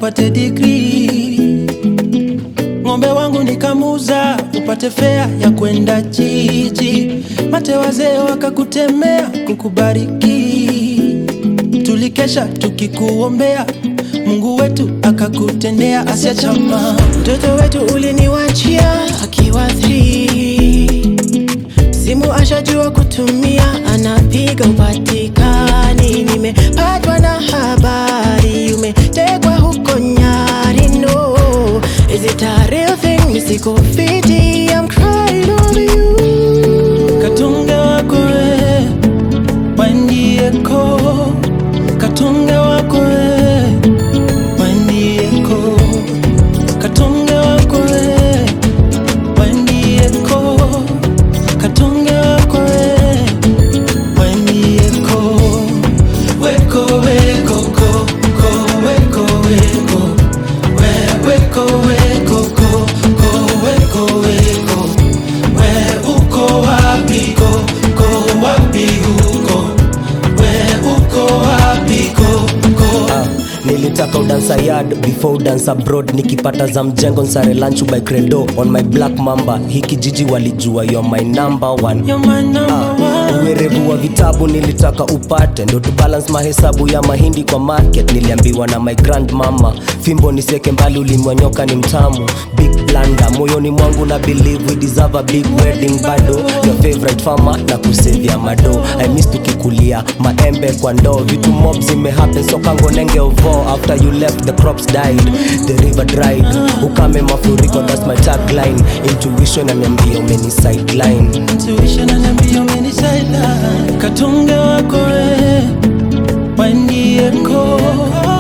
upate degree. Ng'ombe wangu nikamuza upate fea ya kwenda jiji. Mate wazee wakakutemea kukubariki. Tulikesha tukikuombea, Mungu wetu akakutendea. Asia chama Mtoto wetu uliniwachia akiwa 3 simu ashajua kutumia, anapiga upatikani. Nimepatwa na habari umetegwa huko Nyari. No, is it a real thing? Nisiko fiti, I'm crying on you. katunge wako we wandieko katunge wako we wandieko katunge wako we wandieko katunge wako we wandieko weko weko ko ko weko weko we weko weko ko ko weko weko we uko wapi ko ko wapi huko we uko wapi ko ko Ah, nilitaka udansa yard before udansa abroad nikipata za mjengo nsare lunch by credo on my black mamba hiki jiji walijua you're my number one you're my number one uwerevu wa vitabu nilitaka upate ndo tubalance mahesabu ya mahindi kwa market niliambiwa na my grand mama fimbo niseke mbali ulimwanyoka ni mtamu big blanda moyoni mwangu na believe we deserve a big wedding bado your favorite farmer na kusevia mado i miss tukikulia maembe kwa ndoo vitu mob zimehappen so kango nenge ovo after you left the crops died the river dried ukame mafuriko that's my tagline intuition ananiambia umeni sideline intuition ananiambia umenisaida katunge wako we wandieko